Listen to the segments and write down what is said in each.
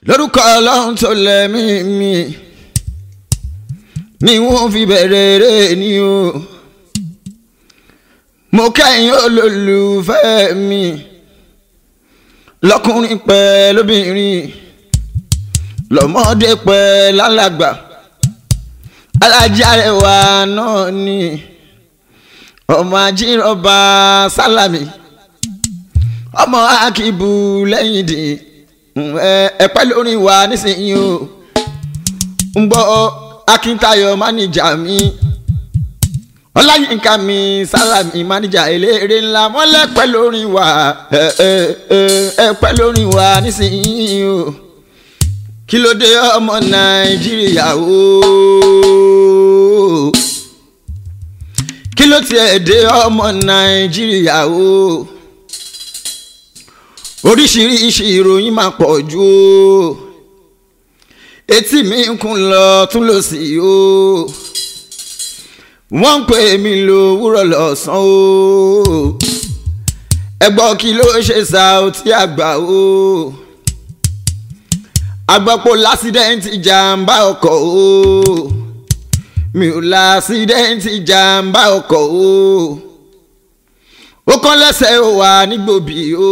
lórúkọ ọlọ́run tó lẹ́mí mi ni wọ́n fi bẹ̀rẹ̀ eré ni o mo kẹ́yìn olólùfẹ́ mi lọ́kùnrin pẹ́ lóbìnrin lọ́mọdé pẹ́ lálàgbà alájàrẹwà náà ni ọmọ ajínrọ̀bà sálàmì ọmọ akíbu lẹ́yìn dì ẹ pẹ́ lórí wa nísìnyí o ń gbọ́ akíntayọ̀ máníjà mi ọláyínká mi sálàmì máníjà eléré ńlá wọ́n lẹ́pẹ́ lórí wa ẹ pẹ́ lórí wa nísìnyí o kí ló dé ọmọ nàìjíríà o kí ló tiẹ̀ dé ọmọ nàìjíríà o oríṣiríṣi ìròyìn máa pọ̀ jù o etí mi ń kún lọ tún lọ sí o wọ́n ń pè mí lò wúrọ̀ lọ́sàn o ẹgbọ́n kí ló ṣe Saoty Àgbà o agbọ́pọ̀ lásídẹ́ǹtì jàǹbá ọkọ̀ o mi ò lásídẹ́ǹtì jàǹbá ọkọ̀ o ó kán lẹ́sẹ̀ ó wà nígbòbí o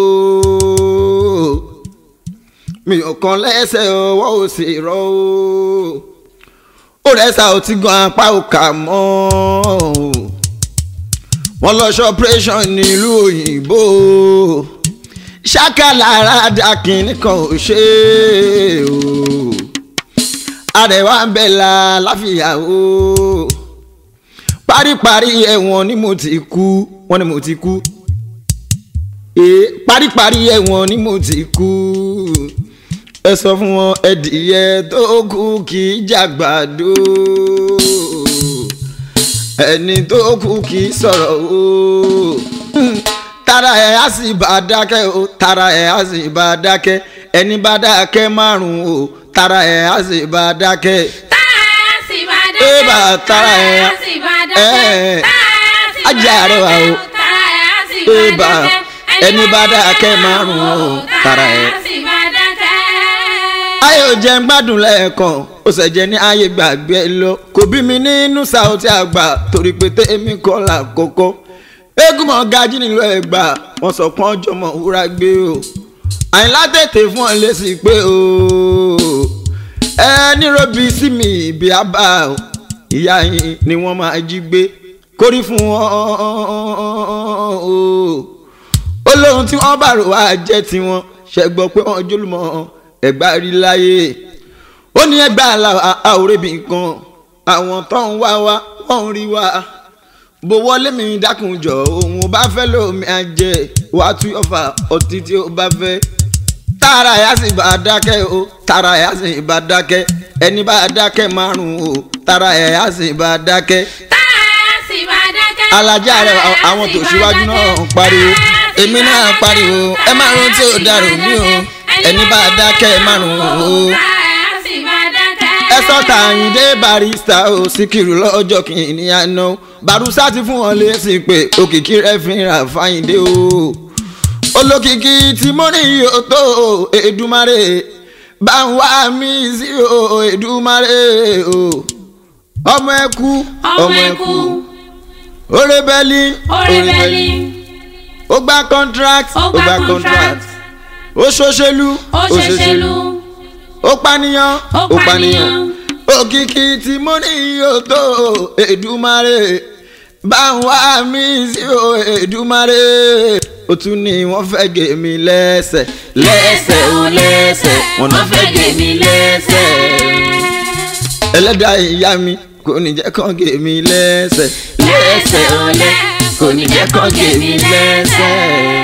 mi ò kán lẹ́sẹ̀ ọwọ́ ò sì rọ o ó rẹ̀ Saoty gan apá ò kà mọ́ wọ́n lọ ṣe operation nílùú òyìnbó ṣákàlára dákìnní kan ò ṣe o àrẹwà ń bẹ̀ la láfíà o paríparí ẹ̀wọ̀n ni mo ti kú wọ́n ní mo ti kú ee paríparí ẹ̀wọ̀n ni mo ti kú ẹ sọ fún wọn ẹdìyẹ tó kú kì í jàgbàdo ẹni tó kú kì í sọ̀rọ̀ o tara ẹ̀ á sì bá dákẹ́ o tara ẹ̀ á sì bá dákẹ́ ẹni bá dákẹ́ márùn-ún o tara ẹ̀ á sì bá dákẹ́. tara ẹ̀ á sì bá dákẹ́. Ébà, tara ẹ̀ á- á sì bá dákẹ́. ẹ̀, tara ẹ̀ á sì bá ajá rẹ̀ wà o. dákẹ́. tara ẹ̀ á sì bá Ébà, dákẹ́. ẹni bá dákẹ́ márùn-ún o, tara ẹ̀- á sì bá dákẹ́. ayé ò jẹ́ ń gbádùn lẹ́ẹ̀kan ó sì jẹ́ ní ayé gbàgbé lọ kò bí mi nínú Saoty Àgbà torí pé tèmi kọ́ là kọ́kọ́ eégún mọ̀ gají nílò ẹ̀gbà wọ́n sọ pọ́n jọmọ̀ wúrà gbé o àyìnlá tètè fún ọ lésì pé o ẹ nírọ̀bì sí mi ìbí àbá o ìyá yín ni wọ́n máa jí gbé kórí fún ọ o ó lóhun tí wọ́n bá rò wá jẹ́ tiwọn ṣẹ́gbọ́ pé wọ́n jólúmọ́ ẹ̀gbá rí láyé ó ní ẹgbà àwòrẹ́bì kan àwọn tó ń wá wá wọ́n ń rí wá bó wọlé mi dákun jọ òun ò bá fẹ́ lómi àjẹ wàá tú ọ̀fà ọtí tí ó bá fẹ́ tààrà yà sì bá dákẹ́ o tààrà yà sì bá dákẹ́ ẹni bá dákẹ́ márùn-ún o tààrà yà sì bá dákẹ́ tara ẹ̀ á sì bá dákẹ́. alájà rẹ Tara ẹ̀ á àwọn sì tó bá ṣíwájú náà dákẹ́. ń pariwo Tara ẹ̀ á sì èmi bá náà dákẹ́. pariwo ẹ má rántí tí ò dàrú mí o ẹni bá dákẹ́ márùn-ún o. tara ẹ̀ á sì bá dákẹ́. ẹ sọ́ta àyíndé barista o síkìrù lọ́jọ́ kìíní àná barusa ti fún wọn lésì pé òkìkí rẹ fi ra fáyíndé o olókìkí tí mo ní yóò tó Èdùmàrè bá ń wá mi sí o Èdùmàrè o ọmọ ẹkú ọmọ ẹkú orébẹ́lì orébẹ́lì ó gba contract ó gba contract ó ṣòṣèlú ó ṣẹṣẹlú ó pànìyàn ó pànìyàn òkìkí tí mo ní yóò tó Èdùmàrè bá ń wá mi sí o Èdùmàrè ó tún ní wọ́n fẹ́ gé mi lẹ́sẹ̀ lẹ́sẹ̀ ó lẹ́sẹ̀ wọ́n náà fẹ́ gé mi lẹ́sẹ̀ ẹlẹ́dàá ìyá mi kò ní jẹ́ kán gé mi lẹ́sẹ̀ lẹ́sẹ̀ ó lẹ́ kò ní jẹ́ kán gé mi lẹ́sẹ̀.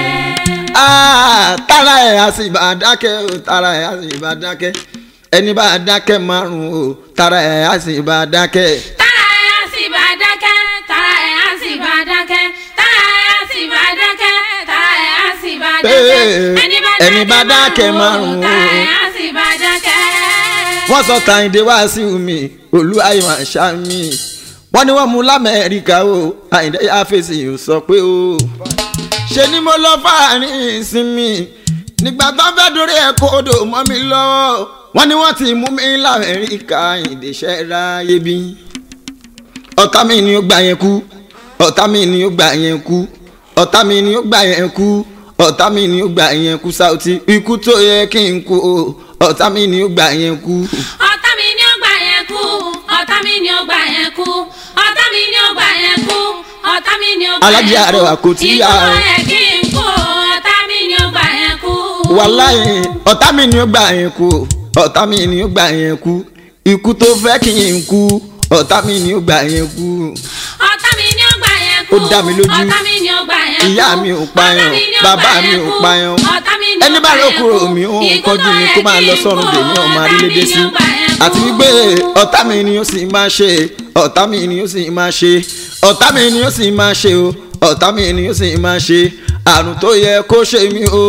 Ah, tara ẹ̀ á sì bá dákẹ́ o tara ẹ̀ á sì bá dákẹ́ ẹni bá dákẹ́ márùn-ún o tara ẹ̀ á sì bá dákẹ́. tara ẹ̀ á sì bá dákẹ́. tara ẹ̀ á sì bá dákẹ́. tara ẹ̀ á sì bá dákẹ́. tara ẹ̀ á sì bá dákẹ́. ẹni bá dákẹ́ márùn-ún. tara ẹ̀ á sì bá dákẹ́. wọ́n sọ tàyíndé wá sí mi olú àyùmọ̀ àṣà mi wọ́n ní wọ́n mú lamẹ́ríkà o àyíndé yá fèsì ò sọ pé o ṣe ni mo lọ fàárín ìsinmi nígbà tó fẹ́ dórí ẹ̀ kó odò mọ́ mi lọ́wọ́ wọ́n ní wọ́n ti mú mi lamẹ́ríkà ìdíṣẹ́ ráyé bí. ọ̀tá mi ni ó gbà yẹn kú ọ̀tá mi ni ó gbà yẹn kú ọ̀tá mi ni ó gbà yẹn kú ọ̀tá mi ni ó gbà yẹn kú Saoty ikú tó yẹ kí n kú o ọ̀tá mi ni ó gbà yẹn kú. ọ̀tá mi ni ó gbà yẹn kú ọ̀tá mi ni ó gbà yẹn kú ọ̀tá mi ni ó gbà yẹn kú ọ̀tá mi ni ó gbà yẹn kú Alájí Arẹwà kò tí yá ikú o. tó yẹ kí n kú ọ̀tá mi ni ó gbà yẹn kú. wàláyé ọ̀tá mi ni ó gbà yẹn kú ọ̀tá mi ni ó gbà yẹn kú ikú tó fẹ́ kí n kú ọ̀tá mi ni ó gbà yẹn kú. ọ̀tá mi ni ó gbà yẹn kú Ó dá mi lójú. ọ̀tá mi ni ó gbà yẹn kú Ìyá mi ò payàn, ọ̀tá mi ni ó bàbá gbà mi yẹn ò kú, payàn. ọ̀tá mi ni ó ẹni gbà bá yẹn lókùrò kú, mi ó ń ikú kọjú tó mi yẹ kó máa kí lọ n sọ́run kú, dèmí ọmọ ọ̀tá arílédé mi sí ni ó gbà yẹn kú. àti wípé ọ̀tá mi ni ó sì máa ṣe ọ̀tá mi ni ó sì máa ṣe ọ̀tá mi ni ó sì máa ṣe o ọ̀tá mi ni ó sì máa ṣe àrùn tó yẹ kó ṣe mí o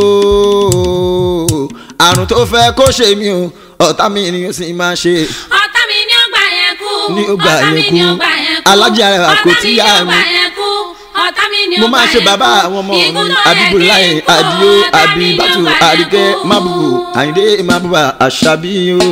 àrùn tó fẹ́ kó ṣe mí o ọ̀tá mi ni ó sì máa ṣe ọ̀tá mi ni ó gbà yẹn kú Ni ó gbà ọ̀tá yẹn mi kú. ni ó gbà yẹn kú Alájí Arẹwà kò ọ̀tá tí mi yá ni ó mi. gbà yẹn kú ọ̀tá mi ni ó mo gbà máa ṣe yẹn bàbá kú. àwọn ọmọ Ikú mi tó yẹ abibulayi kí n kú, adio ọ̀tá mi ni ó abibatu gbà yẹn arike kú. mabubu ayinde mabuba asabi o.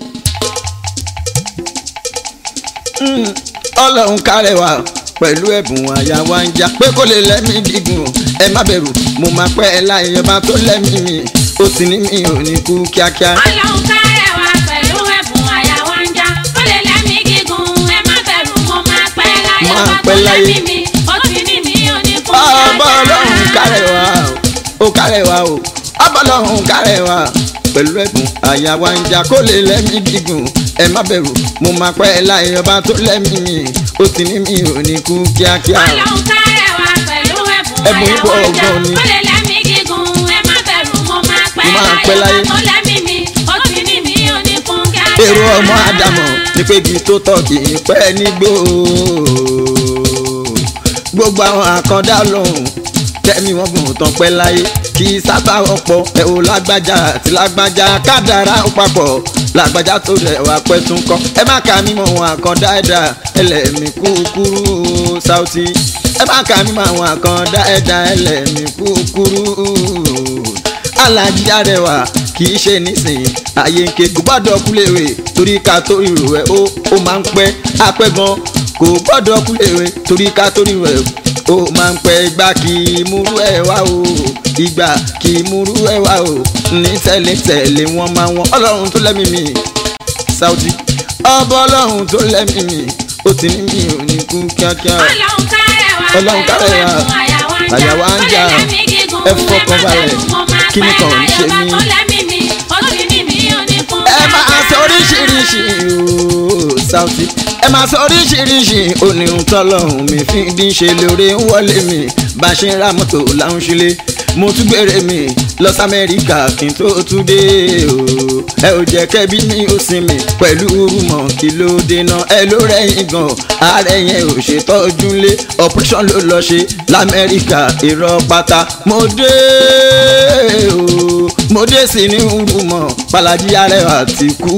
Mm, ọlọ́run kárẹ̀wá pẹ̀lú ẹ̀bùn àyà wa ń jà pé kó lè lẹ́mí gígùn ẹ má bẹ̀rù mo máa pẹ́ ẹ láyé ọba tó lẹ́mí mi ó sì ní mi ò ní kú kíákíá. Ọlọ́run kárẹ̀wá pẹ̀lú ẹ̀bùn àyà wa ń já ó lè lẹ́mí gígùn ẹ má bẹ̀rù mo máa pẹ́ láyé Máa ọba pẹ́ tó láyé. lẹ́mí mi ó ti ní mi ò ní kú ọba ọlọ́run kárẹ̀wá o ó kárẹ̀wá o ọba ọlọ́run kárẹ̀wá pẹ̀lú ẹ̀bùn àyà wa ń jà kó lè lẹ́mí gígùn ẹ má bẹ̀rù mo máa pẹ́ ẹ láyé ọba tó lẹ́mí mi ó sì ní mi ò ní kú kíákíá. Ọlọ́run kárẹ̀wá pẹ̀lú ẹ̀bùn Ẹ̀bùn àyà ipò wa ń já ọgbọ́n ni. ó lè lẹ́mí gígùn ẹ má bẹ̀rù mo máa pẹ́ Mo máa pẹ́ láyé láyé. ọba tó lẹ́mí mi ó ti ní mi ò ní kú kíákíá. èrò ọmọ àdàmọ̀ ní pé igi tó tọ́ kì í pẹ́ nígbó gbogbo àwọn àkàndá lòun tẹ́mi wọ́n gùn tán pẹ́ láyé kì í sábà wọ́pọ̀ ẹ̀ ò lágbájá àti lágbájá kádàrá ó papọ̀ lágbájá tó rẹ̀ wá pẹ́ tún kọ́ ẹ má kà mí mọ̀ wọn àkàndá ẹ̀dá ẹlẹ́mì kúkúrú Saoty ẹ má kà mí mọ̀ àwọn àkàndá ẹ̀dá ẹlẹ́mì kúkúrú Alájí Arẹwà kì í ṣe nísìnyí ààyè nke kò gbọ́dọ̀ kúlẹ̀wé torí ká tó rírò ẹ̀ ó ó máa ń pẹ́ apẹ́ gan kò gbọ́dọ̀ kúlẹ̀wé torí ká tó rírò ẹ̀ ó máa ń pẹ́ ìgbà kì í múrú ẹ̀ wá o ìgbà kì í múrú ẹ̀ wá o ní tẹ̀lé tẹ̀lé wọn máa wọn ọlọ́run tó lẹ́mìí mi Saoty ọba ọlọ́run tó lẹ́mìí mi ó ti ní mi ò ní kú kíákíá Ọlọ́run kárẹ̀wá Ọlọ́run pẹ̀lú kárẹ̀wá. ẹ̀bùn àyà wa ń já Àyà wa ń ó lè já. lẹ́mí gígùn Ẹ ẹ má fọkàn balẹ̀. bẹ̀rù mo máa Kíni pẹ́ kan ń láyé ṣe ọba mí? tó lẹ́mí mi ó ti ní mi ò ní kú ẹ máa kíákíá. sọ oríṣiríṣi ooo Saoty ẹ máa sọ oríṣiríṣi oníhun tọ́lọ́hún mi fi dín ṣe lóore ń wọlé mi bá a ṣe ń ra mọ́tò láwọn ṣílé mo tún gbére mi lọ sí Amẹ́ríkà kí n tó tún dé ooo ẹ ò jẹ́ kẹ́bí mi ó sinmi pẹ̀lú rúmọ̀ kí ló dènà ẹ ló rẹ̀yìn gan ààrẹ yẹn ò ṣe tọ́jú lé operation ló lọ ṣe lamẹ́ríkà irọ́ pátá mo dé ooo mo dé sí ní rúmọ̀ Balaji Arẹwà ti kú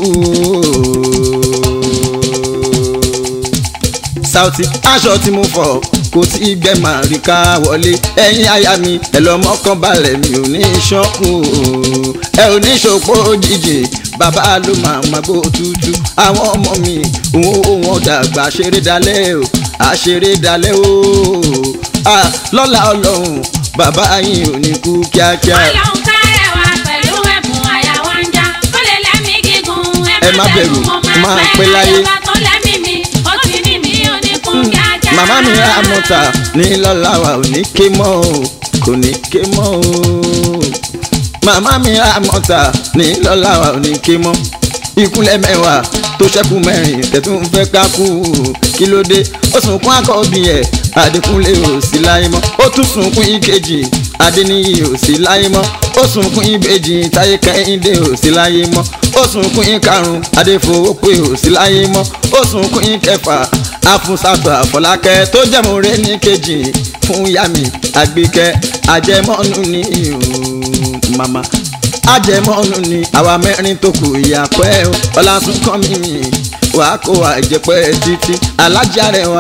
Saoty aṣọ tí mo fọ kò tí ì gbẹ màá rí ká wọlé ẹ̀yin aya mi ẹ lọ mọ́kàn balẹ̀ mi ò ní ṣọ́kù ẹ ò ní ṣòpó òjijì bàbá ló máa ma gbó tútù àwọn ọmọ mi òun ò wọn dàgbà ṣeré dalẹ̀ o àṣeré dalẹ̀ o Ah, lọ́la ọlọ́run bàbá yín ò ní kú kíákíá. Ọlọ́run kárẹ̀wá pẹ̀lú ẹ̀bùn àyà wa ń já ó lè lẹ́mí gígùn Ẹ má bẹ̀rù, mo máa máa pẹ́ pẹ́ láyé. láyé ọba tó lẹ́mí mi ó ti ní mi ò ní kú kíákíá. màmá mi àmọ́ta ní lọ́la wa ò ní ké mọ́ o kò ní ké mọ́ o màmá mi àmọ́ta ní lọ́la wa ò ní ké mọ́ ìkúnlẹ̀ mẹ́wàá tó ṣẹ́kù mẹ́rin tẹ̀tún fẹ́ ká kú kí ló dé ó sunkún àkọ́bí ẹ̀ Adékúnlé ò sí láyé mọ́ ó tún sunkún ìkejì Adéníyì ò sí láyé mọ́ ó sunkún ìbejì Táyé Kẹ́hìndé ò sí láyé mọ́ ó sunkún ìkarùn Adéfowópé ò sí láyé mọ́ ó sunkún ìkẹfà Afúnṣàtọ̀ Àfọlákẹ́ tó jẹ́múre ní kejì fún yàmi Àgbékẹ́ àjẹmọ́nù ní ìhùn màmá ajẹmọ́nù ni àwa mẹ́rin tó kù ìyàpẹ́ o ọlásùnkàn mímì wàá kó àìjẹpẹ́ títí Alájí Arẹwà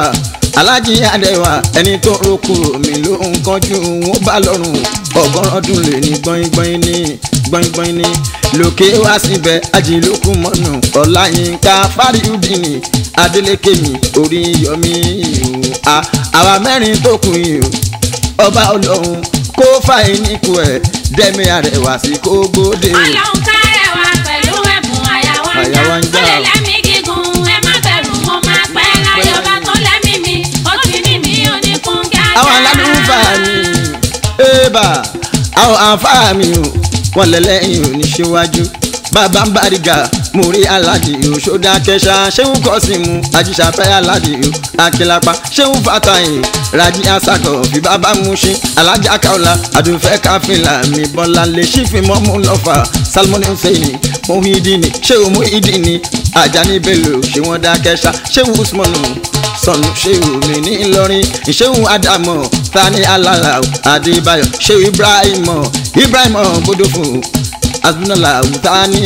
alájí adẹ́wà ẹni tó roku mi ló ń kánjú wọn bá lọ́rùn ọgọ́rùn ọdún lè ní gbọ́ngbọ́n ní gbọ́ngbọ́n ní lókè wá síbẹ̀ ajílókù mọ́nù ọláyínká fáríùdìní adélékè mi orí yọmí o àwa mẹ́rin tó kù yìí o ọba ọlọ́run kó fàyè níkù ẹ̀ dẹ́mi àrẹwà sí kó gbóde. ọlọ́run kárẹ̀ wá pẹ̀lú ẹ̀bùn àyàwó ń Àyàwó ń já já. ó lè lẹ́mí gígùn ẹ má bẹ̀rù mo máa pẹ́ láyé ọba tó lẹ́mí mi ó ti ní mi ò ní kún kíákíá. àwọn alálùfáàní ébà àwọn àǹfààní o wọn lẹ́lẹ́yìn ò ní ṣíwájú bàbá ń bàrígà mo rí aládì o ṣódà kẹsà ṣéun kọ́sìmù àjíṣàfẹ́ aládì o akínlápá ṣéun fàtàyìn rájí asakọ̀ fi bàbá mú ṣí alájà kaula àdùnfẹ́ káfíńlà mi bọ́lá lè ṣífì mọ́mú lọ́fà salmoni hussein muhidini ṣéun muhidini ajani bello ṣé wọ́n dá kẹsà ṣéun usmanu sọnù ṣéwù mi ní ìlọrin ìṣéwù ádámọ tani alala adébáyọ ṣéwù ibrahim ibrahim gbódòfò azunala tani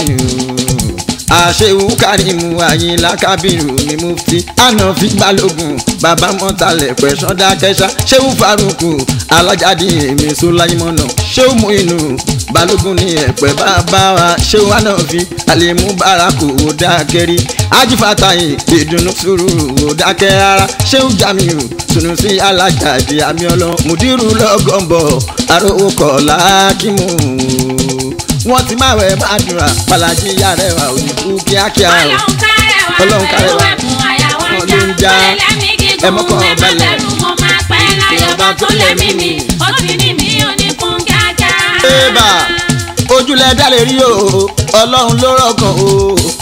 àṣewù kárìmù àyìnlá kábírù ní mufti ànàfi balógun bàbá mọ́tàlẹ̀ pẹ̀sán dákẹ́sà ṣéwù faruku alájáde èmi sọláyìmọ́nà ṣéwù muinu balógun ní ẹ̀pẹ́ bàbá wa ṣéwù ànàfi àlèmú bàràkù dákẹ́rí ajífàtàyè ìdùnnú sùúrù dákẹ́ rárá ṣéwù jamiu sunusi alájàdì àmìọlọ mùdírù lọ́gọ́mbọ̀ arówó kọ̀ọ̀lá kímù wọ́n ti máa wẹ̀ máa dùnrà pàlàjì yàrá ẹ̀wà òyìnbó kíákíá o. ọlọ́run kárẹ̀ wá Ọlọ́run kárẹ̀ pẹ̀lú wá. ẹ̀bùn àyàwó ń Wọ́n já ló ń já. ó lè lẹ́mí Ẹ mọ́kàn gígùn ẹ má balẹ̀. bẹ̀rù mo máa pẹ́ láyé ọba tó lẹ́mí mi ó ti ní mi ò ní kún kíákíá. Ébà ojúlẹ̀ dá lè rí o ọlọ́run ló rọ̀kàn o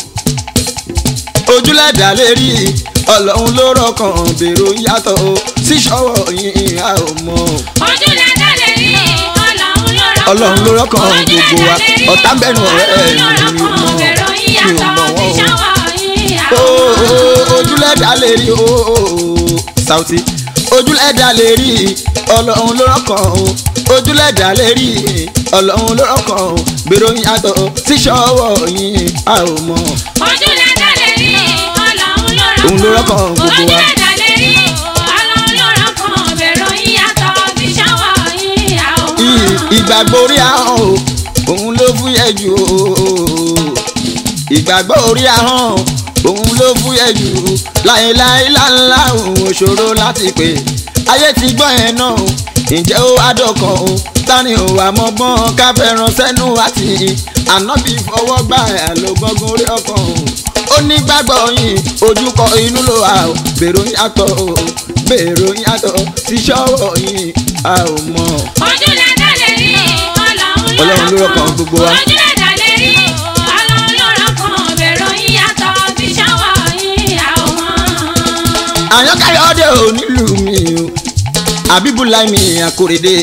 ojúlẹ̀ dá lè rí ọlọ́run ló rọ̀kàn bèrò yàtọ̀ o síṣọ́wọ́ yín a ò mọ̀ ojúlẹ̀ dá lè rí ọlọ́run ló rọ́kàn Ọlọ́run ló rọ́kàn Ojúlẹ̀ gbogbo wa. dá lè rí, Ọ̀tá ń bẹ̀nu ọ̀rẹ́ ẹ̀ Ọlọ́run ló mi ò rọ́kàn, mọ̀ bẹ̀rù wọ́n. yín Mi ò yàtọ̀, mọ̀ wọ́n o. tíṣàwọ̀ yín o àwọn. ojúlẹ̀ dá lè rí o Sauty ojúlẹ̀ dá lè rí ọlọ́run ló rọ̀kàn o ojúlẹ̀ dá lè rí ọlọ́run ló rọ̀kàn o bèrò yàtọ̀ síṣọ́wọ́ yín a ò mọ̀. ojúlẹ̀ dá lè rí ọlọ́run ló rọ́kàn Òun ló rọ́kàn gbogbo wa. ojúlẹ̀ dá lè rí ọlọ́run ló rọ́kàn bẹ̀rù yín yàtọ̀, tíṣàwọ̀ yín àwọn. I- ìgbàgbọ́ orí ahọ́n o òun ló fúyẹ́ jù o ìgbàgbọ́ orí ahọ́n òun ló fúyẹ́ jù láéláé láńlá òun òṣòro láti pè ayé ti gbọ́ yẹn náà o ǹjẹ́ ó wá dọ̀kan o tani ò wà mọ́gbọ́n ká fẹ́ràn sẹ́nu àti ànábì fọwọ́ gbà ẹ̀ ló gbọ́gun orí ọkàn o ó ní gbàgbọ́ yìí ojúkọ inú ló wà o bèrò yàtọ̀ o bèrò yàtọ̀ síṣọ́wọ́ yìí a ò mọ̀. ojúlẹ̀ dá lè rí ọlọ́run Ọlọ́run ló rọ́kàn gbogbo wa. ojúlẹ̀ dá lè rí ọlọ́run ló rọ́kàn bẹ̀rù yín yàtọ̀, tíṣàwọ̀ yín àwọn. àyànkáyọ̀dé ò nílùú mi o àbíbúláì mi àkórèdè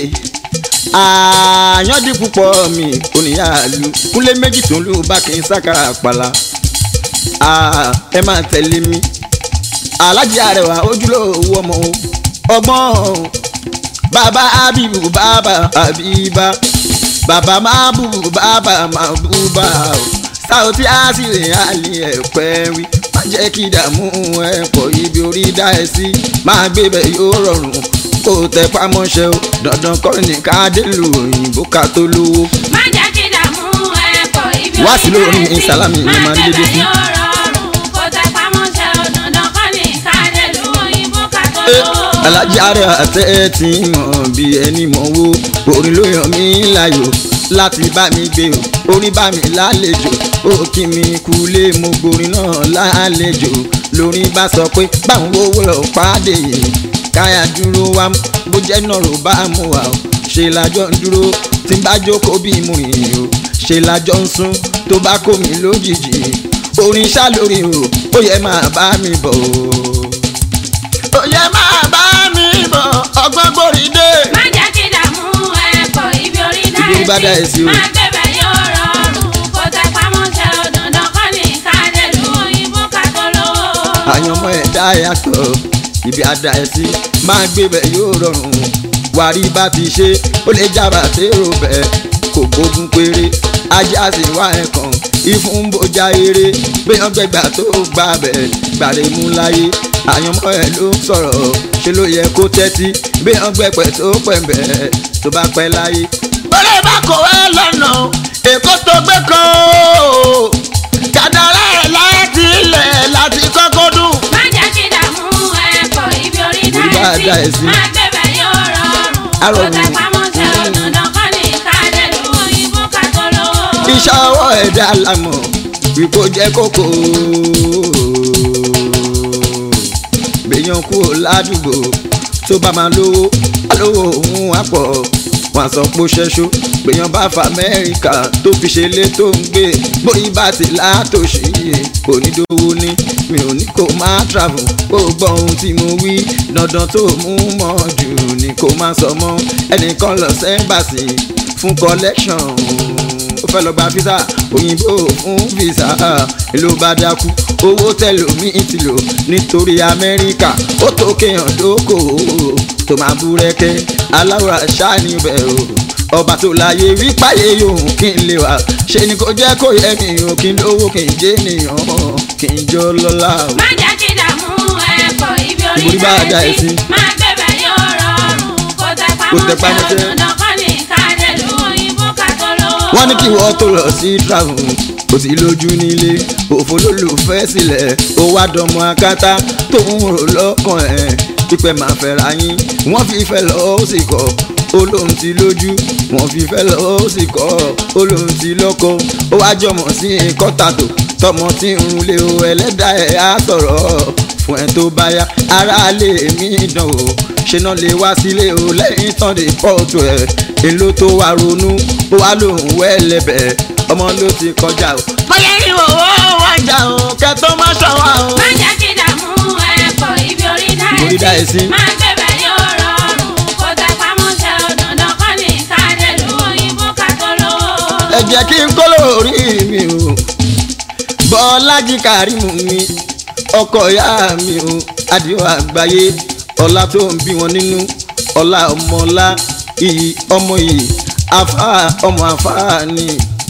àyàndí púpọ̀ mi oníyàlú kúnlé méjì tó ń lù bá kí n sákàrà àpàlà Ah, ẹ máa tẹ̀lé mi alájí àrẹwà ojúlówó ọmọ o ọgbọ́n bàbá abibu bàbá abiba bàbá mabubu bàbá mabuba o Sauty àṣìlè àlè ẹ̀pẹ́ wí má jẹ́ kí ìdààmú ẹ̀ pọ̀ ibi orí dá ẹ sí máa gbé bẹ̀ yóò rọrùn kó tẹ pamọ́ṣẹ́ o dandan kọ́ ní ká dé lu òyìnbó ká tó lówó. má jẹ́ kí dààmú ẹ pọ̀ ibi Wá sí lórí orí ní sálámì ni màá ń dédé sí. sí. má jẹ́ bẹ́ẹ̀ yóò rọrùn kó tẹ pamọ́ṣẹ́ o dandan kọ́ ní káàdé lu òyìnbó ká tó Eh, lówó. alájà rẹ̀ àtẹ tí mọ̀ bí ẹni mọ̀ wo orin ló yàn mí láyò láti bá mi gbé o orin bá mi lálejò ó kí mi kulé mo gborin náà lálejò lórin bá sọ pé báwọn owó lọ pàdé yìí káyà dúró wá bó jẹ́ náà ló bá mú wa o ṣe lájọ ń dúró tí n bá jókòó bí mo yìn o ṣe lájọ ń sún tó bá kó mi lójijì orin ṣá lórí o ó yẹ máa bá mi bọ̀ o ó yẹ máa bá mi bọ̀ ọgbọ́n gbòrí dé. má jẹ́ kí dààmú ẹ pọ̀ ibi orí Ibi bá dá dá ẹ ẹ sí sí. o. má gbé bẹ́ẹ̀ yóò rọrùn kó tẹ pamọ́ṣẹ́ o dandan kọ́ ní káàdé lu òyìnbó ká tó lówó. àyànmọ́ ẹ̀dá yàtọ̀ ibi àdá ẹ̀ sí máa gbé bẹ̀ yóò rọrùn wàrí bá ti ṣe ó lè jábà tèrò bẹ̀ kò gbógun péré ajá sì wá ẹ̀kàn ìfún bójá eré gbéyàn gbẹgbà tó gbà bẹ̀ gbàrè mú láyé àyànmọ́ ẹ̀ ló ń sọ̀rọ̀ ṣe ló yẹ kó tẹ́tí bí wọ́n gbẹ̀pẹ̀ tó pẹ̀mbẹ̀ tó bá pẹ́ láyé. bọ́lá bá kọ̀ ẹ́ lọ́nà èkó tó gbé kan o kàdàrà ẹ̀ láti ilẹ̀ láti kọ́kọ́ dùn. má jẹ́ kí dààmú ẹ̀kọ́ ibi orí Orí bá dá dá ẹ ẹ sí. sí. má gbẹ̀bẹ̀ yóò rọrùn. Arọ̀rùn. kó tẹ pamọ́ tẹ òdòdó kọ́ ní kádẹ́lú òyìnbó ká tó lówó. iṣẹ́ ọwọ́ ẹ̀dá lámọ̀ wípé ó jẹ́ kókó. gbèyàn kúrò ládùúgbò tó bá máa lówó alówó òun á pọ̀ wọn sọ pé ó ṣẹ́ṣó gbèyàn bá fa amẹ́ríkà tó fi ṣe lé tó ń gbé bóyí bá ti látòṣì onídòwò ní mi ò ní kó máa travel kó gbọ́ ohun tí mo wí dandan tó mú mọ́ jù ni kó má sọ mọ́ ẹnìkan lọ sẹ́ńbàṣì fún collection ó fẹ́ lọ gba fisa òyìnbó fún fisa ló bá dákú owó tẹlomi ti lò nítorí amẹ́ríkà ó tó kéèyàn dókòwò tó máa búrẹ́kẹ́ aláwọ̀ àṣà níbẹ̀ o ọba tó láyé wípáyé yòówù kí n lè wà ṣe ni kò jẹ́ kó yẹ mi o kí n lówó kí n jẹ́ ènìyàn kí n jọ lọ́la o. má jẹ́ kí dààmú ẹ̀kọ́ ibi orí Ibi orí bá dá dá ẹ ẹ sí. sí. má gbẹ̀bẹ̀ yóò rọrùn. kó tẹ Kó tẹ pamọ́ pamọ́ tẹ tẹ. òdòdó kọ́ ní kádẹ́lú òyìnbó ká tó lówó. wọ́n ní kí wọ́n tó lọ sí travel kò sí lójú nílé òfò lólùfẹ́ sílẹ̀ ó wá dọmọ akátá tó ń rò lọ́kàn ẹ̀ pípẹ́ máa fẹ́ra yín wọ́n fi fẹ́ lọ ó sì kọ́ ó lóun ti lójú wọ́n fi fẹ́ lọ ó sì kọ́ ó lóun ti lọ́kọ ó wá jọmọ sí kọ́tàtò tọmọ tí ń lé o ẹlẹ́dàá ẹ̀ á sọ̀rọ̀ fún ẹ tó bá yá ara lè mí dán o ṣe náà lè wá sílé o lẹ́yìn tán lè pọ́ọ̀tù ẹ̀ èlò tó wá ronú ó wá lóhùn wẹ́lẹ́bẹ̀ ọmọ ló ti kọjá o. mọ̀lẹ́ ní owó wájà o kẹtọ́ má ṣọwọ́ o. má jẹ́ kí dààmú ẹ̀kọ́ ibi orí dá Ibi orí dá ẹ ẹ sí. sí. má gbẹ̀bẹ̀ yóò rọrùn. kó tẹ pamọ́ tẹ òdòdó kọ́ ní kádẹ́lú òyìnbó ká tó lówó. ẹ jẹ́ kí n kó lórí mi o bọ́lájí kàrímù mi ọkọ ìyá mi o adìo àgbáyé ọlá tó ń bí wọn nínú ọlá ọmọọlá iyì ọmọ iyì afá ọmọ afá ni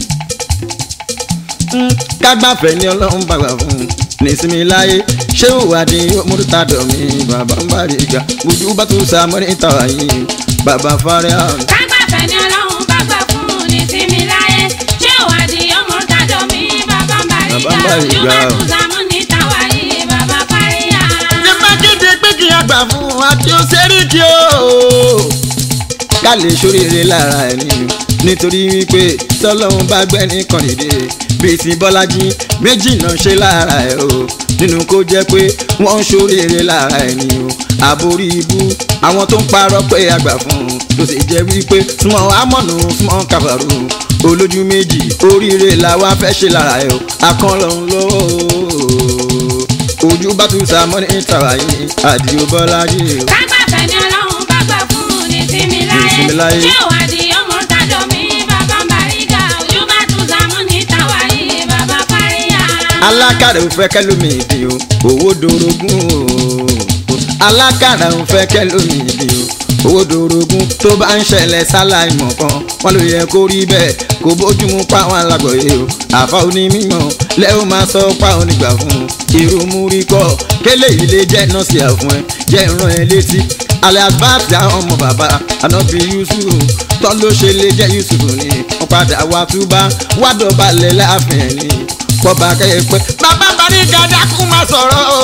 Mm, kágbáfẹ́ ni ọlọ́run bàgbà fún un nísìmí láyé ṣé òwádìí mọ́tòtàdọ̀ mi bàbá ń bá rí ga ojú bá tún sa mọ́nítà yìí bàbá fárí àrùn. kágbàfẹ́ ni ọlọ́run bá gbà fún un ní tìmí láyé ṣé ìwádìí ọmọ tàdọ̀ mi bàbá ń bá Bàbá ń bá rí rí ga ga. yóò bá tún sàmú ní tàwa yìí bàbá paríyà. ní bá kéde pé kí a gbà fún àti òṣèrìkì o. ká lè ṣoríire lára ẹ̀ nínú nítorí wípé tọ́lọ́hún bá gbẹ́ nìkan dìde bíi ti bọ́lájí méjì náà ṣe lára ẹ̀ o nínú kó jẹ́ pé wọ́n ń ṣoríire lára ẹ̀ ní o àborí ibú àwọn tó ń parọ́ pé àgbà fún un tó sì jẹ́ wípé súnmọ́ amọ̀nù súnmọ́ kàbàrù olójú méjì oríire làwa fẹ́ ṣe lára ẹ̀ o akọ́lọ́hún lọ́wọ́ ojú bá tún sa mọ́ ní tàwa yìí àdìo bọ́lájí o. kágbàfẹ́ ni ọlọ́run bá gbà fún un ní tìmí tìmí láyé. láyé ṣé ìwádìí ọmọ tàdọ̀ mi bàbá ń bá rí ga yóò bá tún sàmú ní tàwa yìí bàbá paríyà. alákàrà ò fẹ́ kẹ́lómi ìdí o owó dorogún o alákàrà ò fẹ́ kẹ́lómi ìdí o owó dorogún tó bá ń ṣẹlẹ̀ sáláì mọ̀ kan wọ́n ló yẹ kó rí bẹ́ẹ̀ kó bójúmu pa àwọn alágbọ̀yé o àfa onímọ̀ lẹ́wọ̀n máa sọ pa onígbà fún un irú múrí kọ́ kélé ilé jẹ́ nọ́ọ̀sì àfún ẹ jẹ́ ìran ẹ létí alẹ́ àbáàtì àwọn ọmọ bàbá ànábì yusuf tọ́ ló ṣe lè jẹ́ yusuf ni wọ́n padà wá túbá wá dọ̀bálẹ̀ láàfin ẹ̀ ni bọ́ba kẹ́yẹ pé bàbá ń bari gàdá kú máa sọ̀rọ̀ o.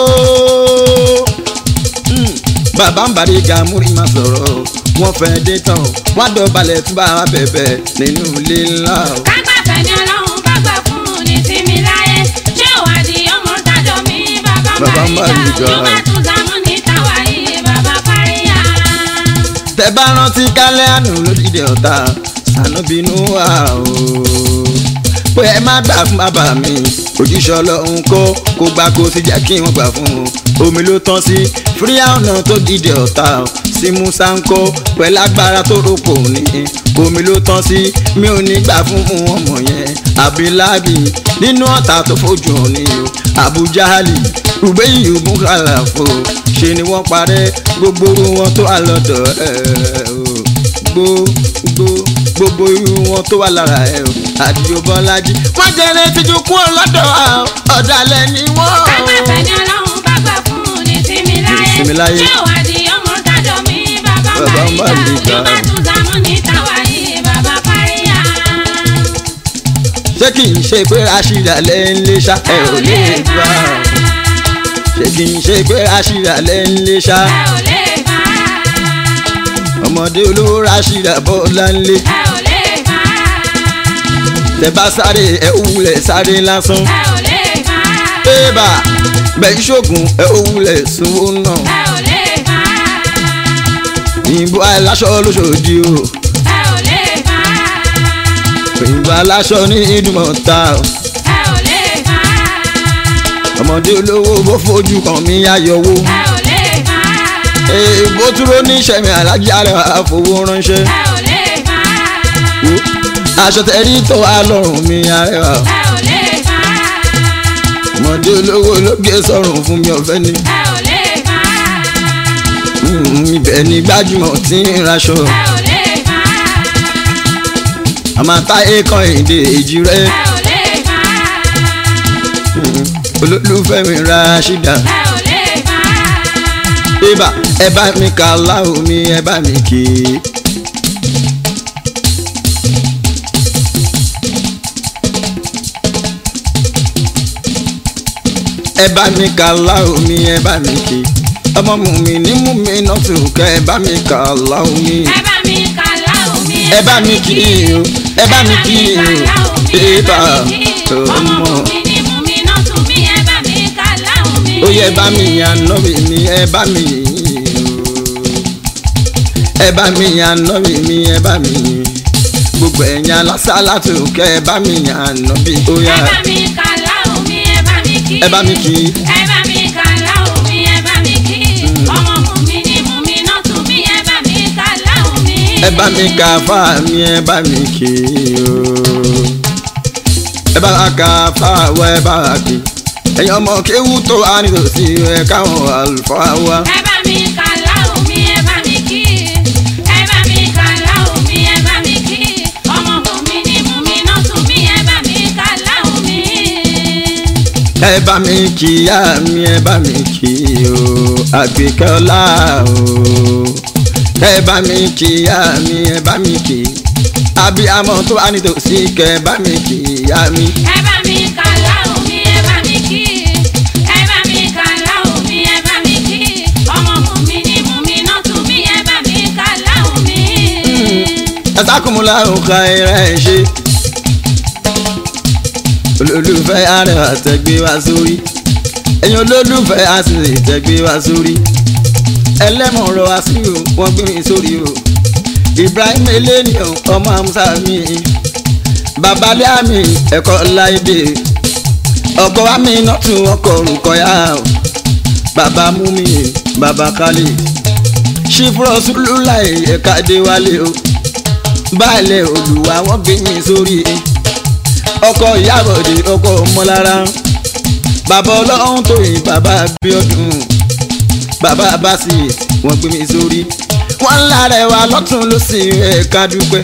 Mm, bàbá ń bari gàmúrí máa sọ̀rọ̀ o. wọ́n fẹ́ dé tán o. wá dọ̀bálẹ̀ tún bá wa bẹ̀bẹ̀ nínú ilé ńlá o. kágbàfẹ́ ni ọlọ́run bá gbà fún un ní tìmí láyé ṣé ìwádìí ọmọ tàdọ̀ mi bàbá ń Bàbá ń bá bá rí rí ga ga. yóò bá tún sàmú ní tàwa yìí bàbá paríyà. tẹ bá rántí kálẹ̀ àánú lódìdí ọ̀tá sànúbínú wà o. pé ẹ má gbà fún bàbá mi òjíṣẹ́ ọlọ́run kó kó gbà kó sì jẹ́ kí wọ́n gbà fún un. omi ló tán sí fíríà ọ̀nà tó dìde ọ̀tá o. sí musa ń kó pẹ̀lú agbára tó rọ́pò ní. omi ló tán sí mi ò ní gbà fún mu ọmọ yẹn abilábi nínú ọ̀tá tó fojú hàn ní o. abujahali rúbẹ́yìn ògùn kàlàfo ṣe ni wọ́n parẹ́ gbogbo orú wọn tó wà lọ́dọ̀ ẹ̀ o gbogbo gbogbo irú wọn tó wà lára ẹ̀ o àdìo bọ́lájí. wọ́n jẹ́rẹ́ tíjú kúrò lọ́dọ̀ wa o, ọ̀dàlẹ̀ ni wọ́n. kágbàfẹ́ ni ọlọ́run bá gbà fún un ní tìmí mi láyé. ṣé wàá di ọmọ tàdọ̀ mi bàbá Bàbá Bàrígà Bàrígà. nígbà tó sàmú ní tàwáyé bàbá Fáríyà. ṣé kì í ṣe pé aṣíra lẹ́ ń lé ṣá ẹ ò lè bá ṣé kì í ṣe pé aṣíra lẹ́ ń lé ṣá ẹ ò lè bá ọmọdé olówó aṣíra bọ́lá ń lé ẹ ò lè bá tẹ bá sáré ẹ wulẹ̀ sáré lásán ẹ ò lè bá bébà bẹ́ẹ̀ ṣoògùn ẹ wulẹ̀ sunwó náà ẹ ò lè bá òyìnbó aláṣọ lóṣòdì o ẹ ò lè bá òyìnbó aláṣọ ní ìdúmọ̀ta o ẹ ò lè bá ọmọdé olówó bó fojú kan mi ayọ̀wó ẹ ò lè bá èèbó dúró ní sẹ́mi alájà rẹ̀ àfowó ránṣẹ́ ẹ ò lè bá Wo, aṣọ tẹ̀rí tó wà lọ́rùn mi arẹwà ẹ ò lè bá ọmọdé olówó ló gbé sọ̀rùn fún mi ọ̀fẹ́ ni ẹ ò lè bá Mm, ibẹ̀ ni gbajúmọ̀ tí ń raṣọ ẹ ò lè bá àmàtà ẹ̀kan èdè èjì rẹ̀ ẹ ò lè bá olólùfẹ́ mi ra ṣídà ẹ ò lè bá bébà ẹ bá mi kà láhù mi ẹ bá mi kì í. ẹ bá mi kà láhù mi ẹ bá mi kì í. ọmọ mu mi ní mú mi náà tù kẹ́ ẹ bá mi kà láhù mi. ẹ bá mi kà láhùn mi ẹ bá mi kì í o ẹ bá mi kì í o bébà ọmọ ọmọ. mi ni mú mi náà tún mi ẹ bá mi kà láhùn mi. ó yẹ bá mi yan nọ́ọ̀bì mi ẹ bá mi yìn o. ẹ bá mi yan nọ́ọ̀bì mi ẹ bá mi yìn gbogbo ẹ̀yàn lásàlátù kẹ́ ẹ bá mi yan nọ́ọ̀bì ó yá ẹ bá mi kà láhùn mi ẹ bá mi kì í. ẹ bá mi kì í. ẹ bá mi kà láhùn mi ẹ bá mi kì í. ọmọ mú mi ni mú mi náà tún mi ẹ bá mi kà láhùn mi. ẹ bá mi ka fá mi ẹ bá mi kì í o. ẹ bá ka fá wa ẹ bá kì í. ẹ̀yin ọmọ kéwú tó wà nítòsí ẹ káwọn àlùfáà wa. ẹ bá mi kà láhùn mi ẹ bá mi kì í. ẹ bá mi kà láhùn mi ẹ bá mi kì í. ọmọ mú mi ni mú mi náà tún mi ẹ bá mi kà láhùn mi. ẹ bá mi kí ìyá mi ẹ bá mi kí o àgbékẹ́ ọlá o ẹ bá mi kí ìyá mi ẹ bá mi kí abiyamọ tó wà nítòsí kẹ ẹ bá mi kí ìyá mi ẹ bá mi kà láhùn mi ẹ bá mi kì í. ẹ bá mi kà láhùn mi ẹ bá mi kì í. ọmọ mú mi ni mú mi náà tún mi ẹ bá mi kà láhùn mi. ẹ sákùnmùlà òkà ẹrẹ ẹ ṣe olólùfẹ́ àrẹwà tẹgbẹ́ wá sórí ẹ̀yin olólùfẹ́ àṣìṣe tẹgbẹ́ wá sórí ẹlẹ́mọ̀ọ́rọ̀ àṣìwò wọ́n gbé mi sórí o Ibrahim eleniyan ọmọ amusa mi babalẹ́ àmì ẹ̀kọ́ láìdè ọkọ̀ wa mi náà tún ọkọ̀ orúkọ yá o bàbá mú mi bàbá kálí ṣífúrọ̀ sùlùláì ẹ̀ka dé wálé o baálẹ̀ olùwà wọ́n gbé mi sórí ọkọ̀ ìyábọ̀dé ọkọ̀ ọmọlára bàbá ọlọ́run tó yìn bàbá Abíọ́dún bàbá Básì wọ́n gbé mi sórí wọ́n ń lára ẹ̀wà lọ́tún lọ́sì ẹ̀ka dúpẹ́.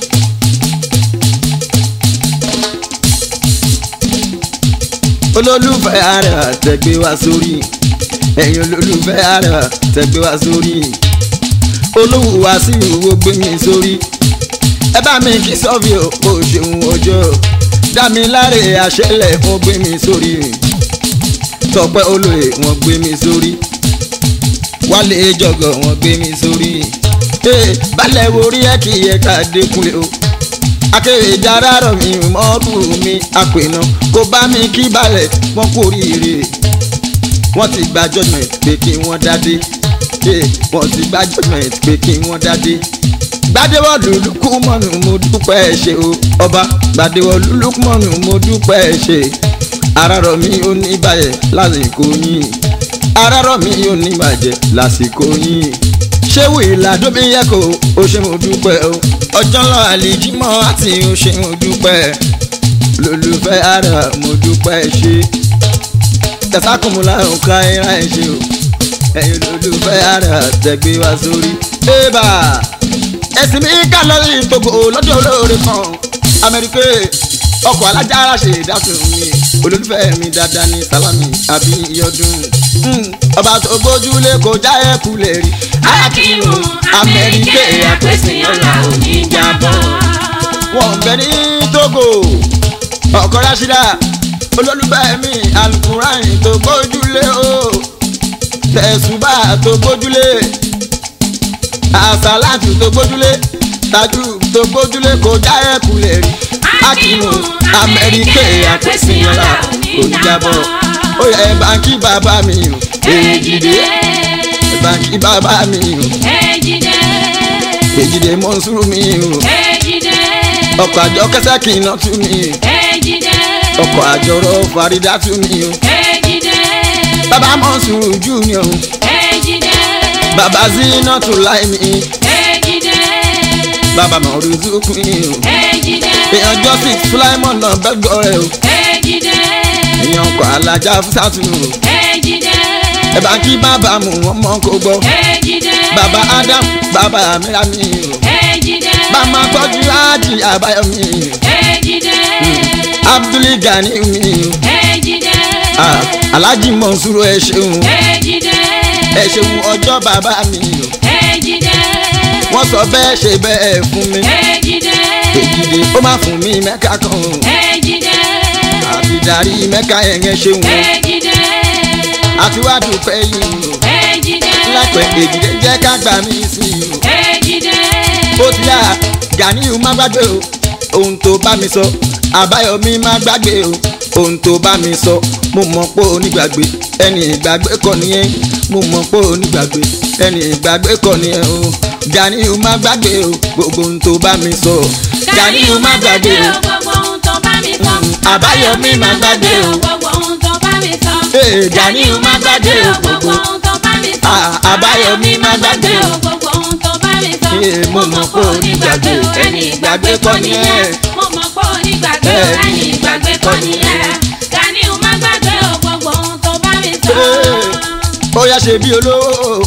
olólùfẹ́ àrẹwà tẹ̀gbé wá sórí ẹ̀yin olólùfẹ́ àrẹwà tẹ̀gbé wá sórí olówó wá sí ìwúwo gbé mi sórí ẹ bá mi kí sọ́ọ̀fì o kò ṣeun ọjọ́ dá mi láre àṣẹlẹ̀ wọ́n gbé mi sórí tọpẹ́ olóye wọ́n gbé mi sórí wálé jọgọ wọ́n gbé mi sórí ee balẹ̀ wo rí ẹ kì í yẹ ká dékunlé o akéwì dára rọ̀ mi mọ́rù mi àpènà kó bá mi kí balẹ̀ wọ́n kú oríire wọ́n ti gba judgement pé kí wọ́n dádé ee wọ́n ti gba judgement pé kí wọ́n dádé gbadewọlú lukumọnu mo dúpẹ́ ẹ ṣé o ọba gbadewọlú lukumọnu mo dúpẹ́ ẹ ṣé arárọ̀ mi ò ní bàjẹ́ lásìkò yín arárọ̀ mi ò ní bàjẹ́ lásìkò yín ṣéwù ìlàdó mi yẹ kó o ṣe mo dúpẹ́ o ọjọ́ ńlá àlìjímọ́ àti o ṣe mo dúpẹ́ lólùfẹ́ ara mo dúpẹ́ ẹ ṣé tẹ̀sákùnmùlà òǹkà ẹ̀rá ẹ ṣé o ẹ̀yin lólùfẹ́ ara tẹ̀gbé wá sórí. ébà ẹ̀sìn mi ká lórí togo lọ́jọ́ olóore kan amẹ́ríkà ọkọ̀ alájára ṣe ìdásùn mi olólùfẹ́ mi dáadáa ní sálámì àbíyọdún ọba tó gbójúlé kò já ẹkú lè rí Akíwù Amẹ́ríkè àpèsèyànlá òní jábọ̀. wọn bẹ ní Togo ọkọ Rashida olólùfẹ́ mi alukurain tó gbójúlé o tẹ̀sùbà tó gbójúlé àsálàtù tó gbójúlé tajú tó gbójúlé kò já ẹkú lè rí Akíwù Amẹ́ríkè àpèsèyànlá òní jábọ̀ ó yẹ báńkì bàbá mi o Èjìdé báńkì bàbá mi o Èjìdé èjìdé mọ́nsúrù mi o Èjìdé ọkọ̀ àjọ kẹsàkì iná tú mi Èjìdé ọkọ̀ àjọrọ̀ fàrídà tú mi o Èjìdé bàbá mọ́nsúrù junior o Èjìdé bàbá zina tó láì mi Èjìdé bàbá mọ̀rúzú mi o Èjìdé èèyàn justice fúláìmọ̀ náà bẹ́gọ̀ rẹ̀ o Èjìdé èèyàn ọkọ̀ alájà fúsàtù o Èjìdé ẹ bá kí bàbá mu wọn mọ kó gbọ́ Èjìdé bàbá adam bàbá mìíràn mi o Èjìdé bàmá tọ́jú ájì àbáyọ mi Èjìdé abdul gani mi o Èjìdé Ah, alhaji mọ̀nsúrù ẹ ṣeun Èjìdé ẹ ṣeun ọjọ́ bàbá mi o Èjìdé wọ́n sọ bẹ́ẹ̀ ṣe bẹ́ẹ̀ fún mi Èjìdé èjìdé ó má fún mi mẹ́ka kan o Èjìdé àbídarí mẹ́ka yẹn yẹn ṣeun o Èjìdé àti wá dúpẹ́ yìí o Èjìdé lápẹ̀ èjìdé jẹ́ ká gbà mí sí i o Èjìdé ó ti yá Ganiu má gbàgbé o ohun tó bá mi sọ Àbáyọ̀mí má gbàgbé o ohun tó bá mi sọ mo mọ̀ pé onígbàgbé ẹni ìgbàgbé kọ́ nìyẹn mo mọ̀ pé onígbàgbé ẹni ìgbàgbé kọ́ nìyẹn o Ganiu má gbàgbé o gbogbo ohun tó bá mi sọ Ganiu má gbàgbé o gbogbo ohun tó bá mi sọ. Àbáyọ̀mí má gbàgbé o. gbogbo ohun tó bá mi sọ. Ee, Ganiu má gbàgbé o, gbogbo ohun tó bá mi sọ. Ah, Àbáyọ̀mí má gbàgbé o. gbogbo ohun tó bá mi sọ. Ee, mo mọ̀ pé onígbàgbé o, ẹni ìgbàgbé kọ́ nìyẹn. mo mọ̀ pé onígbàgbé o, ẹni ìgbàgbé kọ́ nìyẹn. Ganiu má gbàgbé o, gbogbo ohun tó bá mi sọ. Ee, ó yá ṣe bí olówó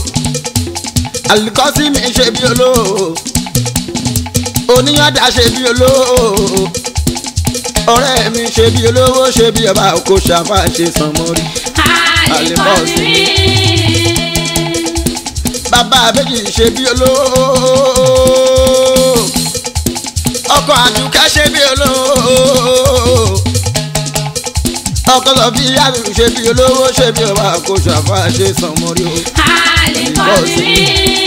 alikọ́sí mi ṣe bí olówó oníyànda ṣe bí olówó ọ̀rẹ́ mi ṣe bí olówó ṣe bí ọba kò ṣàfà ṣe sàn mọ́rí Àlìkọ́sí mi. bàbá àbẹ́jì ṣe bí olówó ọkọ àdùkẹ́ ṣe bí olówó ọkọ sọ bí yàrá ṣe bí olówó ṣe bí ọba kò ṣàfà ṣe sàn mọ́rí o. Àlìkọ́sí mi.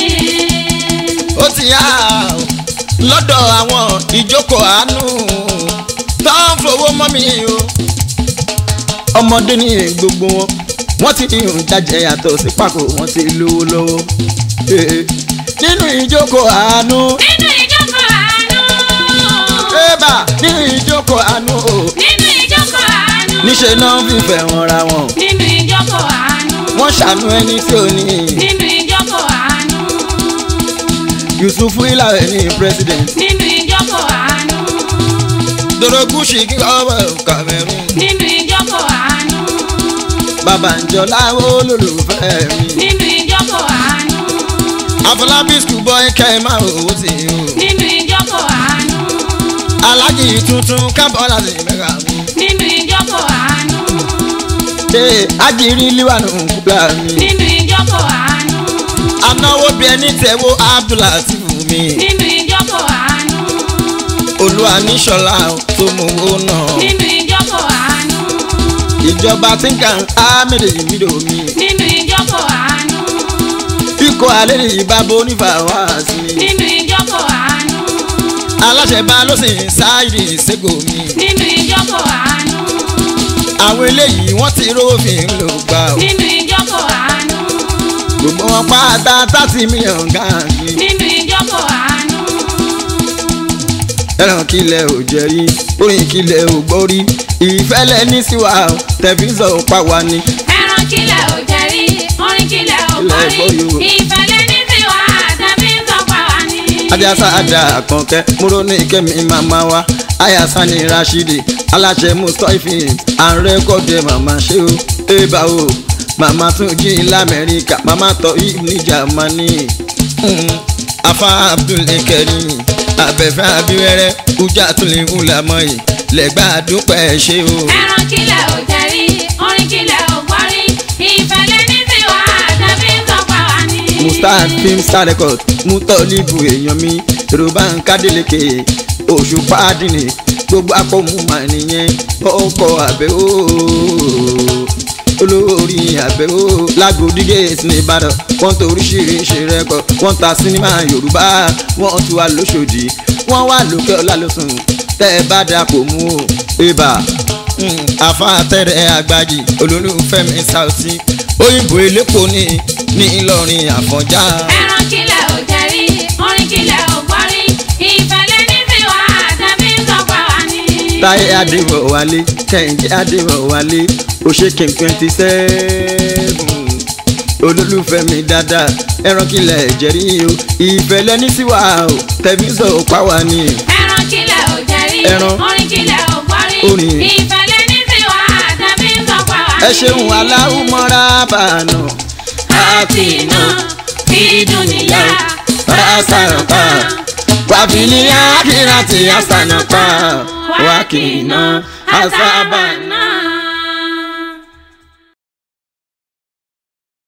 ó ti yá o lọ́dọ̀ àwọn ìjókòó àánú tó ń fowó mọ́ mi o. ọmọdé ní gbogbo wọn wọ́n ti ní ìjàjẹ́ yàtọ̀ sí pàkó wọ́n ti lówó lọ́wọ́. Eh, nínú ìjókòó àánú nínú ìjókòó àánú. ébà nínú ìjókòó àánú o nínú ìjókòó àánú. níṣẹ́ náà fífẹ́ wọn ra wọn. nínú ìjókòó àánú. wọ́n ṣàánú ẹni tí ò ní. nínú ìjókòó àánú. Yusuf Ilare ní president. nínú ìjókòó àánú. Dorogushi kí ọwọ́ Cameroon. nínú ìjókòó àánú. Babàǹjọ́lá olólùfẹ́ mi. nínú ìjókòó àánú. Afọlábí schoolboy kẹ́mà owó ti o. nínú ìjókòó àánú. Alájì tuntun kábọ̀ láti mẹ́ra mi. nínú ìjókòó àánú. Ṣé ajírí líwànú kúlà mi? nínú ìjókòó àánú. Anáwó bí ẹni tẹ̀wó Abdulatif mi. nínú ìjókòó àánú. Olúwa níṣọ̀lá tó mú owó náà. nínú ìjókòó àánú. Ìjọba tí ń kàn ámìlì mídò mi. nínú ìjókòó àánú. Ikọ̀ alẹ́ ní ìbábo onífàwá sí. nínú ìjókòó àánú. Aláṣẹ bá ló sì ń sáìdì ìṣègò mi. nínú ìjókòó àánú. Àwọn eléyìí wọ́n ti rówó fi ń lò gbà o. nínú ìjókòó àánú. Gbogbo wọn pátá thirty million gáàsì. nínú ìjókòó àánú. ẹran kílẹ̀ ò jẹ́ rí orin kílẹ̀ ò gbọ́ rí ìfẹ́lẹ́ ní síwá o tẹ̀fíṣọ̀ pa wá ní. ẹran kílẹ̀ ò jẹ́ rí orin kílẹ̀ ò gbọ́ rí Kílẹ̀ gbọ́ yóò. ìfẹ́lẹ́ ní tiwa àtẹ̀bí ń tọpa wá ní. ajásá àdá àkànkẹ́ múrò ní kẹ́mi màmá wa ayasa ní rashidi aláṣẹ mustapha àrẹ́kọ̀dẹ̀ màmá ṣe o ébà o màmá tún jí lamẹ́ríkà màmá tọ́ yìí ní jamani Mm. afa abdul karim abẹ́fẹ́ abiwẹ́rẹ́ ujà tún lè ń lamọ́ yìí lẹ́gbà dúpẹ́ ṣe o. ẹran kílẹ̀ ò jẹ́rí orin kílẹ̀ ò gbọ́rí ìfẹ́lẹ́ ní tiwa àtẹ̀bí tọpa wá ní. mustard film star record mutolibu èèyàn mi yorùbá ń kádìlékè oṣù pàdínì gbogbo akọ́mu mà nìyẹn ọkọ̀ àbẹ̀ ooo olórí àbẹ̀ ooo lágòdì gate ní ìbàdàn wọ́n tó oríṣiríṣi rẹ́kọ̀ wọ́n ta sinimá yorùbá wọ́n tún wà lóṣòdì wọ́n wà lókè ọ̀la lọ́sùn tẹ́ ẹ bá dà kò mú o ibà àfàtẹ́rẹ́ àgbàjì olólùfẹ́ mi Saoty òyìnbó elépo ní ní Ìlọrin Àfọ̀njá. ẹran kílẹ̀ ò jẹ́rí orin kílẹ̀ ò gbọ́rí ìfẹ́lẹ́ ní tiwa àtẹ̀bí tọpa wá ní. táyé adéwọ̀ wálé kẹ́hìndé adéwọ̀ wálé òṣèké twenty seven olólùfẹ́ mi dáadáa ẹran kílẹ̀ jẹ́rí o ìfẹ́ lẹ́ni sí wa o tẹ̀mísọ̀ òpá wa ni. ẹran kílẹ̀ ò jẹ́rí Ẹran. orin kílẹ̀ ò gbọ́rí Orin. ìfẹ́lẹ́ ní tiwa àtẹ̀bí tọpa wá ní. ẹ ṣeun aláwùmọ́ra bàánù àti iná fi dúnìyà pàṣàràpà wàfíìlì àkìrà tí àṣànàpà wákìnà àṣàbà náà.